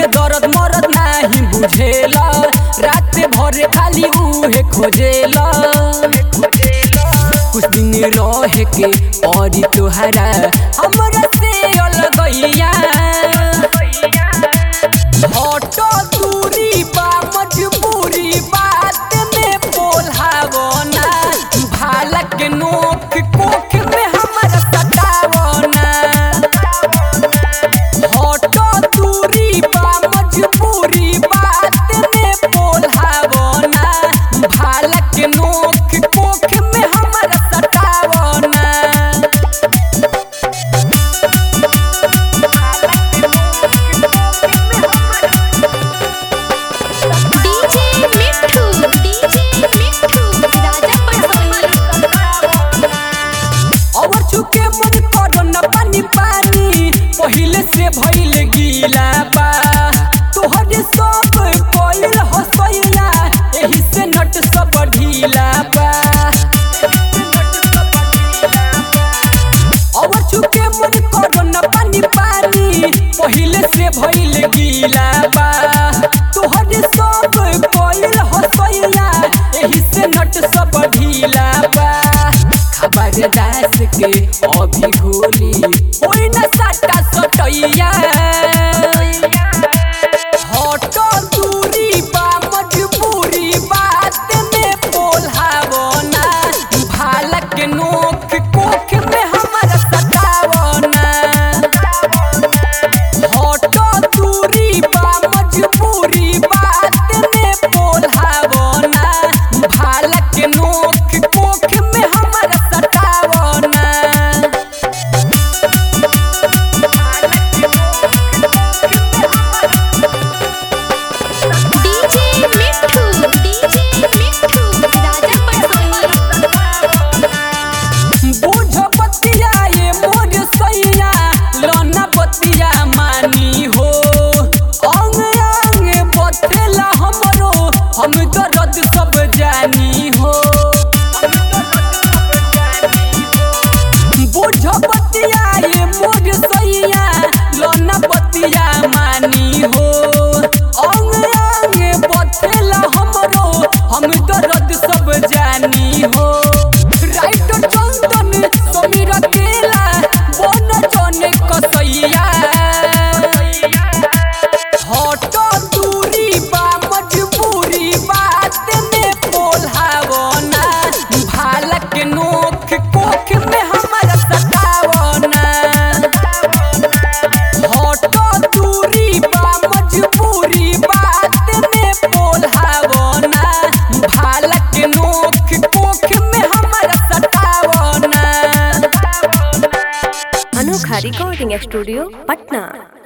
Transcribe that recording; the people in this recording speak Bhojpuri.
के दर्द मरद नाही बुझेला रात भर खाली उहे खोजेला कुछ दिन रह के और तोहरा हमरा से अलगैया हटो दूरी बा मजबूरी बात में बोलहावना भालक नोक कोख में हमरा सतावना हटो दूरी बा मजबूरी बात में बोलहावना भालक नोक कोख में हमरा सतावना डीजे मिठू डीजे मिठू राजा पटोली और चुके मन करो न पानी पानी पहिले से भइल गीला बा तोहरे सब कोइल हसैया एही से नट सब ढीला बा और चुके मन करो न पानी पानी पहिले से भइल गीला बा तोहरे सब कोइल हसैया एही से नट सब ढीला बा खबर दास के अभी गोली होई न साटा सटैया हटो दूरी बा मजबूरी बात में बोलहावना भालक नोक कोख में हमरा सतावना हटो दूरी बा मजबूरी बात में बोलहावना भालक नोक कोख में हमरा सतावना डीजे मिठू डीजे मिठू राजा पटोली बूझ बतिया ये मोर सैया लोना बतिया मानी हो अंग अंग बथेला हमरो हम दर्द सब जानी हो बूझ बतिया ये मोर सैया लोना बतिया मानी हो अंग अंग बथेला हमरो हम दर्द सब जानी हो राइट चंदन समीर केला बन जने कसैया हटो दूरी बा मजबूरी बात में बोलहावना भालक नोक कोख में हमरा सतावना हटो दूरी बा मजबूरी बात में बोलहावना भालक नोक कोख में हमरा सतावना अनोखा रिकॉर्डिंग स्टूडियो पटना